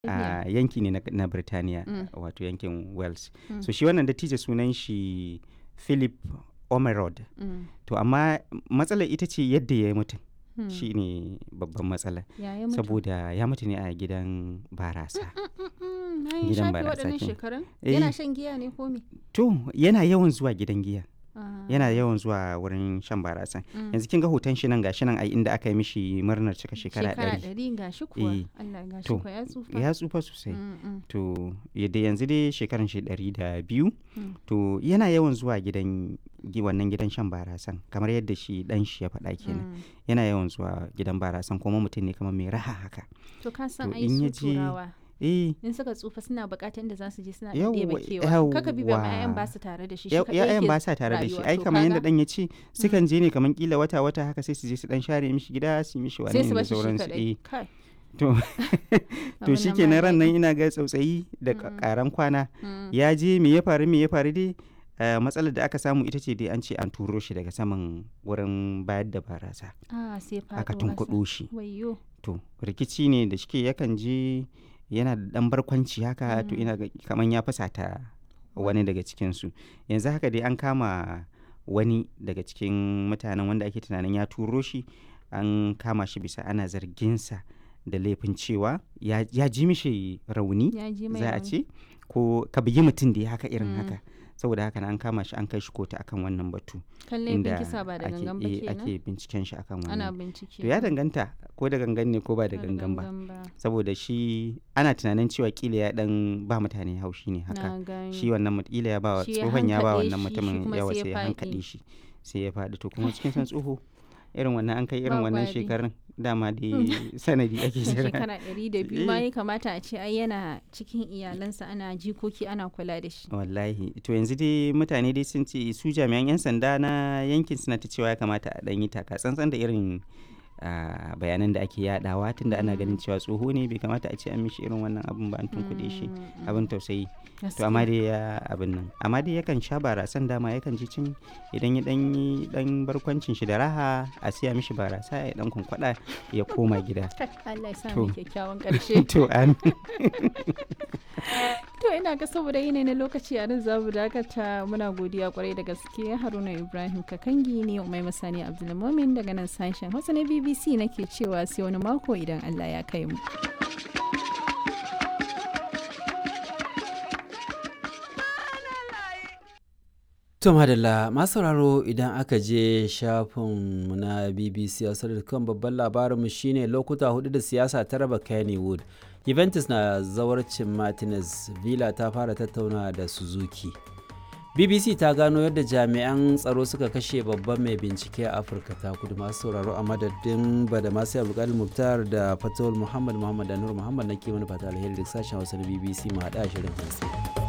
a yanki ne na, na Birtaniya Mm. wato yankin Wales. Mm. So shi wannan dattijo sunan shi Philip Omerod. Mm. To amma matsalar ita ce yadda ya mutu Hmm. shi ne babban matsala. Ya ya mutu? Saboda ya mutu ne a gidan barasa. Mm, na yi Gidan shafe barasa waɗannan kenan. shekarun? Eh. Yana shan giya ne ko me? To yana yawan zuwa gidan giya. Ah. Yana yawan zuwa wurin shan barasa. Mm. Yanzu kin ga hoton shi nan gashi nan a inda aka yi mishi murnar cika shekara ɗari. ɗari ga shi kuwa. Eh. Allah ga shi To, kuwa ya tsufa. Ya tsufa sosai. Mm, mm, To yadda yanzu dai shekaran shi ɗari da biyu. mm. To yana yawan zuwa gidan gi- wannan gidan shan barasan kamar yadda shi dan shi ya faɗa kenan. Mm. Yana yawan zuwa gidan barasan kuma mutum ne kamar mai raha haka. To ka san To, ai in su ya je- turawa. Eh In suka tsufa suna buƙatar inda za su je suna Yawwa, ɗebe kewa. Kaka bi ba ma yawwa. 'ya'yan ba su tare da shi. shi ya- kaɗai ya'yan yake ba sa tare da shi rayuwa. ai To kamar yadda kaga dan ya ce sukan je ne kamar kila wata wata haka sai su je su dan share mishi gida su yi mishi wani sai su da bashi shi sauransu eh kaɗai. Kai. to to Abin shi nan ke ba ran nan daɗi. ina ga tsautsayi da Mm. karan kwana Mm. ya je me ya faru me ya faru dai eh, matsalar da aka samu ita ce dai an ce an turo shi daga saman wurin bayar da barasa Ah, sai faɗo aka ƙasa. tunkuɗo shi Wayyo. to rikici ne da shike yakan je yana da dan barkwanci haka to Mm. ina ga kaman ya fasata wani daga cikinsu yanzu haka dai an kama wani daga cikin mutanen wanda ake tunanin ya turo shi an kama shi bisa ana zarginsa da laifin cewa ya, ya ji mishi rauni Ya ji mai za a rauni. ce ko ka bugi mutum da ya haka irin Mm. haka saboda haka na an kama shi an kai shi kotu akan wannan batu Kan laifin kisa ba da ake, gangan ba eh, kenan. ake binciken shi akan Ana wannan bincike. to ya danganta ko da gangan ne ko ba da gangan ba saboda shi ana tunanin cewa kila ya dan ba mutane haushi ne haka Na gani. shi wannan mut- kila ya ba wa Shi ya tsohon ya ba hankaɗe wannan shi, shi mutumin kuma yawa sai ya sai ya faɗi. hankaɗe shi sai ya faɗi to kuma cikin san tsoho irin wannan an kai irin Ba wannan gwari. shekarun dama da sanadi ake jira shekara ɗari da biyu ma Eh. ya kamata a ce ai yana cikin iyalansa ana jikoki ana kula da shi. wallahi to yanzu dai mutane dai sun ce su jami'an 'yan sanda na yankin suna ta cewa ya kamata a ɗan yi taka tsantsan da irin ah, bayanan da ake yadawa tunda ana ganin cewa tsoho ne bai kamata a ce an mishi irin wannan abin ba an tunkuɗe shi Mm, mm, abin tausayi to amma dai ya abin nan amma dai yakan sha barasan dama yakan ji cin idan ya dan yi dan barkwancin shi da raha a siya mishi barasa ya dan kunkwada ya koma gida Allah ya sa To. mu kyakkyawan ƙarshe. to an To ina ga saboda yanayi na lokaci a nan za mu dakata muna godiya kwarai da gaske Haruna Ibrahim Kakangi ne Umai Masani Abdulmumin daga nan sashen Hausa na BBC nake cewa sai wani mako idan Allah ya kai mu. To madalla masu sauraro idan aka je shafinmu na BBC kan babban labarinmu shine lokuta hudu da siyasa ta raba Kennywood. Juventus na zawarcin Martinez, Villa ta fara tattauna da Suzuki. BBC ta gano yadda jami'an tsaro suka kashe babban mai bincike a Afirka ta kudu masu sauraro a madadin bada masu abdulkadir Muktar da Fatawul Muhammad Muhammad da Nur Muhammad na ke mana fata alheri da sashen Hausa na BBC mu haɗa shirin hantsi.